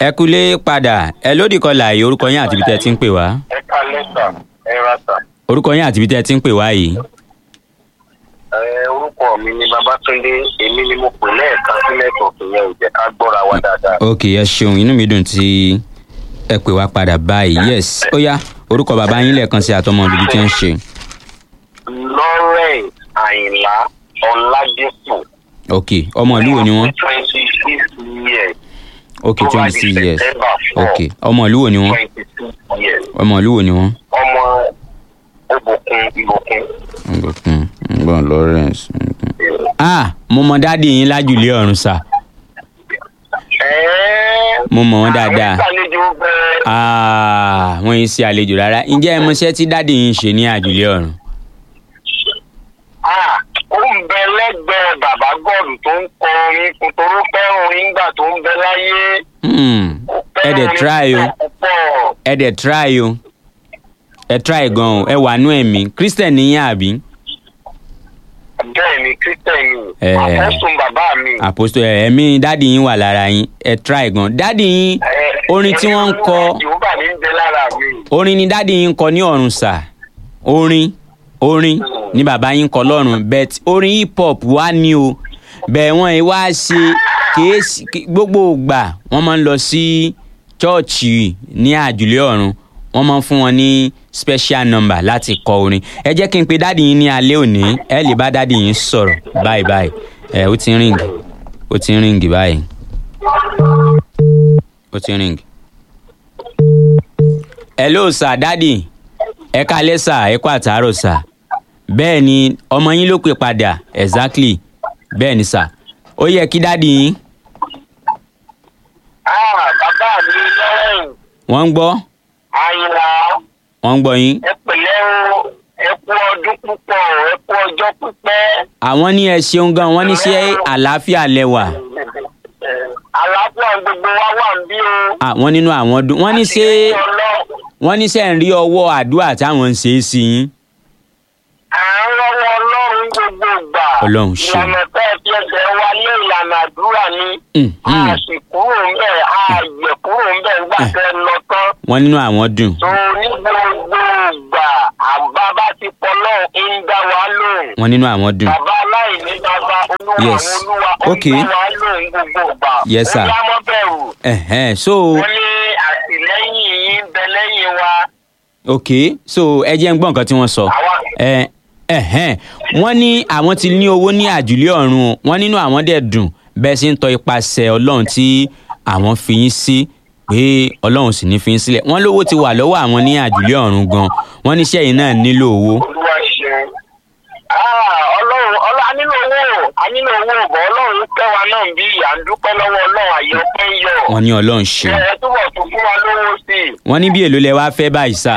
ẹ kúlé padà ẹ lódì kọlà yìí orúkọ yín àti ibi tẹ́ ẹ ti ń pè wá ẹ ká lẹ́sà ẹ ra sà. orúkọ yín àti ibi tẹ́ ẹ ti ń pè wá yìí ẹ orúkọ mi ni babatunde èmi ni mo pè lẹ́ẹ̀kan sí nẹ́tọ̀ọ̀kì yẹn ò jẹ́ ká gbọ́ra wa dáadáa. ok ẹ ṣeun inú mi dùn tí ẹ pè wá padà báyìí yes ó yá orúkọ bàbá yín lẹ́ẹ̀kan sí àtọmọ ibi tí ń ṣe lawrence àyìnlá ọ̀làdẹ́pọ̀. ok ọmọ ìlú wo ni wọ́n twenty six years. ok Tó bá twenty di six years September four, ok ọmọ ìlú wo ni wọ́n twenty six years. ọmọ ìlú wo ni wọ́n. ọmọ ìbùkún ìbùkún. ngbọ̀n ngbọ̀n lawrence ngbọ̀n. ah mo mọ dáàdi yín lájùlé ọ̀run sà ẹ̀ẹ́ mo mọ̀ wọ́n dáadáa àwọn ìgbàlejò bẹ́ẹ̀. ah wọ́n yín ṣe àlejò rárá ǹjẹ́ ẹ mọṣẹ́ tí dáàdi yín ṣe ní àjùlé ọ̀run. Ah, ó ń bẹ lẹ́gbẹ̀ẹ́ bàbá gọ́ọ̀dù tó ń kọ orin kòtòrò fẹ́ràn orin nígbà tó ń bẹ láyé. Hmm, Ó ẹ fẹ́ràn dẹ̀ orin try o púpọ̀. ẹ dẹ̀ try o ẹ try gan o ẹ wà nú ẹ̀mí christian ní yín àbí bẹ́ẹ̀ ni kírísítẹ̀nì Eh. àpọ́sùn bàbá mi. àpòsò ẹ̀mí dáàdi yín wà lára yín ẹ try gan dáàdi yín Eh, orin tí wọ́n ń kọ Yorùbá ní ń bẹ lára mi. orin ni dáàdi yín ń kọ ní ọ̀run sà orin orin ni bàbá yín ń kọ lọ́run bet orin hip hop wá ní o bẹ́ẹ̀ wọ́n yìí wá ṣe kìí ṣe- kí- gbogbo ìgbà wọ́n máa ń lọ sí chọ́ọ̀chì ní àjùlé ọ̀run wọ́n máa ń fún wọn ní special number láti kọ orin ẹ jẹ́ kí n pe dáàdi yín ní alẹ́ òní ẹ lè bá dáàdi yín sọ̀rọ̀ báyìí báyìí ẹ ó ti ń ríǹgì ó ti ń ríǹgì báyìí ó ti ń ríǹgì. hello sir dáàdi ẹ kalẹ́ sà ẹ kó àtàárọ̀ sà bẹ́ẹ̀ ni ọmọ yín ló pè padà exactly bẹ́ẹ̀ ni sà ó yẹ kí dáàdi yín Ah, bàbá mi lọ́rùn wọ́n ń gbọ́ àyìnlá wọ́n ń gbọ́ yín ẹ pẹ̀lẹ́ o ẹ kú ọdún púpọ̀ ẹ kú ọjọ́ pípẹ́. àwọn ní ẹ ṣeun gan wọ́n ní ṣe àlàáfíà lẹ́wà àlàáfíà gbogbo wa wà ń bí o. àwọn nínú àwọn dùn wọ́n ní ṣe Àti Ọlọ́run. wọ́n ní ṣe ń rí ọwọ́ àdúrà táwọn ń ṣe é sí yín à ń rọwọ́ ọlọ́run gbogbo ìgbà. Ọlọ́run ṣe. ìlànà tẹ́ ẹ fi ẹsẹ̀ wa lé ìlànà àdúrà ni. Mm, a mm. sì kúrò ń bẹ̀ a yẹ kúrò ń bẹ̀ nígbà tẹ́ ẹ lọ tán. wọ́n nínú àwọn dùn tó ní gbogbo ìgbà àbábá ti pọ̀ náà ń dá wa lóhùn. wọ́n nínú àwọn dùn bàbá aláìní bàbá olúwa Yes. àwọn olúwa ó ń Okay. dá wa lóhùn gbogbo ìgbà. Yes, sir. ó yá mọ́ bẹ̀rù. ẹ̀hẹ́n so wọ́n ní àtìlẹ́yìn yìí ń bẹ lẹ́yìn wa. ok so ẹ jẹ́ ń gbọ́ nǹkan tí wọ́n sọ àwa ẹ ẹ̀hẹ́n wọ́n ní àwọn ti ní owó ní àjùlé ọ̀run o wọ́n nínú àwọn dẹ̀ dùn bẹ́ẹ̀ sì ń tọ́ ipasẹ̀ ọlọ́run tí àwọn fi yín sí pé ọlọ́run sì ní fi yín sílẹ̀ wọ́n lówó ti wà lọ́wọ́ àwọn ní àjùlé ọ̀run gan wọ́n níṣẹ́ yìí náà nílò owó olúwa ṣeun. Ah, ọlọ́run ọlọ́ a nílò owó a nílò owó bọ̀ ọlọ́run kẹwàá náà bí à ń dúpẹ́ lọ́wọ́ ọlọ́run àyè ọpẹ́ ń yọ. wọ́n ní ọlọ́run ṣe ẹ túbọ̀ tún fún wa lówó sí i. wọ́n ní bí èlò lẹ wá fẹ́ báyìí sà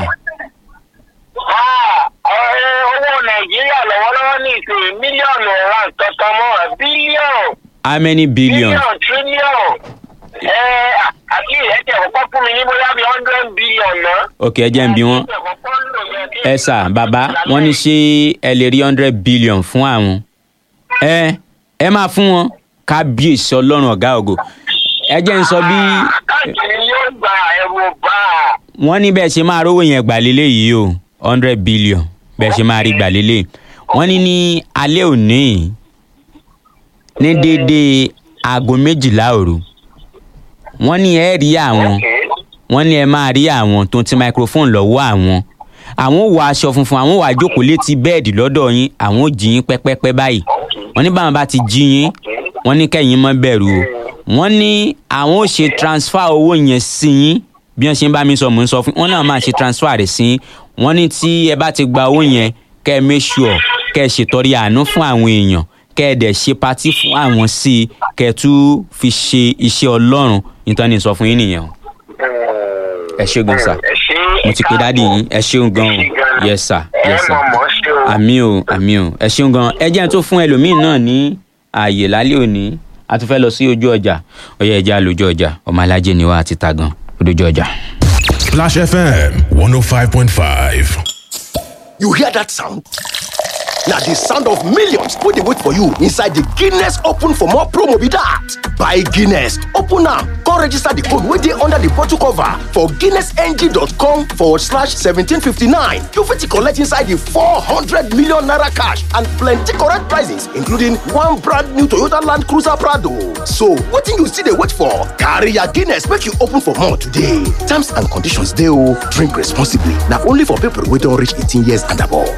Ah, ọ̀rẹ́ owó nàìjíríà lọ́wọ́lọ́wọ́ ní ìsìn mílíọ̀nù ọ̀rá nǹkan mọ́ bílíọ̀nù how many billion bílíọ̀nù tírílíọ̀nù. ẹ àti ìrẹ́tẹ̀ kọ́kọ́ fún mi ní bóyá bíi hundred billion náà. ok ẹ jẹ́ ń bí wọ́n ẹ sà bàbá wọ́n ní ṣé ẹ lè rí hundred billion fún àwọn ẹ ẹ máa fún wọn kábíyèsí ọlọ́run ọ̀gá ògo ẹ jẹ́ ń sọ bí àkáǹtì ni yóò gba ẹ̀rù bá a. wọ́n ní bẹ́ẹ̀ ṣe máa rówó yẹn gbà lélẹ̀ yìí o hundred billion bẹ́ẹ̀ ṣe máa rí gbà lélẹ̀ wọ́n ní ní alẹ́ òní yìí, ní déédéé aago méjìlá òru wọ́n ní ẹ rí àwọn wọ́n ní ẹ máa rí àwọn tó ti microphone lọ́wọ́ àwọn àwọn ò wọ aṣọ funfun àwọn ò wá jókòó létí bẹ́ẹ̀dì lọ́dọ̀ yín àwọn ò jí yín pẹ́pẹ́pẹ́ báyìí wọ́n ní báwọn bá ti jí yín wọ́n ní kẹ́yìn mọ́ bẹ̀rù o wọ́n ní àwọn ò ṣe transfer owó yẹn sí yín bí wọ́n ṣe ń bá mi sọ mò ń sọ fún wọ́n náà máa ṣe transfer rẹ̀ sí yín wọ́n ní tí ẹ bá ti gba owó yẹn kẹ́ ẹ make sure kẹ́ ẹ ṣètọrẹ àánú fún àwọn èèyàn kẹ́ ẹ dẹ̀ ṣe patí fún àwọn sí i kẹ́ ẹ tún fi ṣe iṣẹ́ ọlọ́run nítorí ní sọ fún yín nìyẹn o ẹ ṣé gan sir ẹ ṣé mo ti pe dáàdi yín ẹ ṣeun gan o yes sir yes sir ẹ mọ̀ mọ́ ṣe o. àmì o àmì o ẹ ṣeun gan ẹ jẹ́ n tó fún ẹlòmíín náà ní ààyè lálẹ́ òní a tún fẹ́ lọ sí ojú ọjà ọyẹ ẹja lójú ọjà ọmọ alájẹ ni wá àti ta gan lójú ọjà. Splash FM 105.5. You hear that sound? na the sound of millions wey dey wait for you inside the Guinness Open for More promo be that. Buy Guinness, open am, come register the code wey dey under the bottle cover for guinnessng.com forward slash 1759. You fit collect inside the 400 million naira cash and plenty correct prizes including one brand new Toyota Land Cruiser Prado. So wetin you still dey wait for? Carry your Guinness make you open for more today. Terms and conditions dey o. Drink responsibly. Na only for people wey don reach 18 years and above.